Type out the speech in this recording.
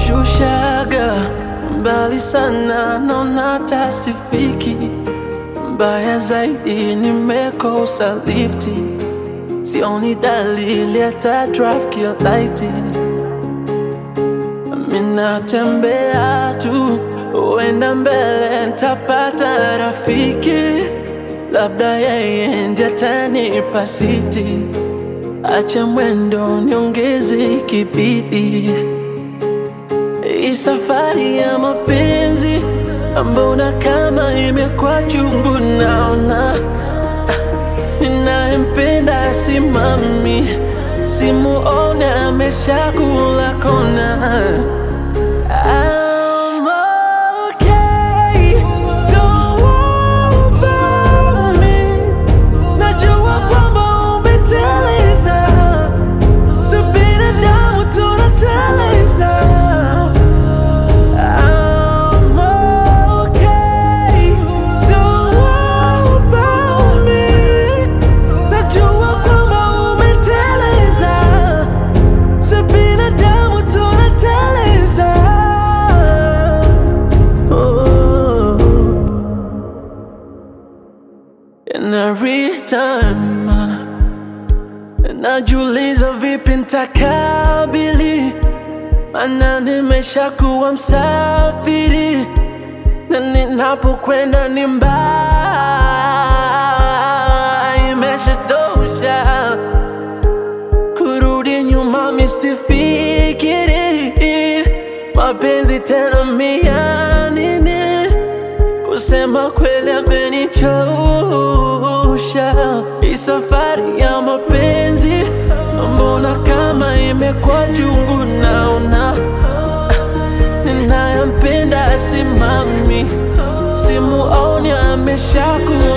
umenishushaga mbali sana, naona tasifiki. Mbaya zaidi nimekosa lifti, sioni dalili hata trafiki laiti. Minatembea tu, huenda mbele ntapata rafiki, labda yeye ndiye atanipa siti. Acha mwendo niongeze kibidi, hii safari ya mapenzi mbona kama imekuwa chungu, naona ninayempenda simami, simuone ameshakula kona. I'm okay, don't worry about me. Najua kwamba umeteleza, si binadamu tunateleza. I'm okay, don't worry about me. Najua kwamba umeteleza, si binadamu tunateleza. Oh. And every time najiuliza vipi ntakabili, mana nimeshakuwa msafiri na ninapokwenda ni mbali, imeshatosha kurudi nyuma, misifikiri mapenzi tena mia nini Kusema kweli amenichosha hii safari ya mapenzi, mbona kama imekuwa chungu, naona ninayempenda simami, simuoni ameshakuwa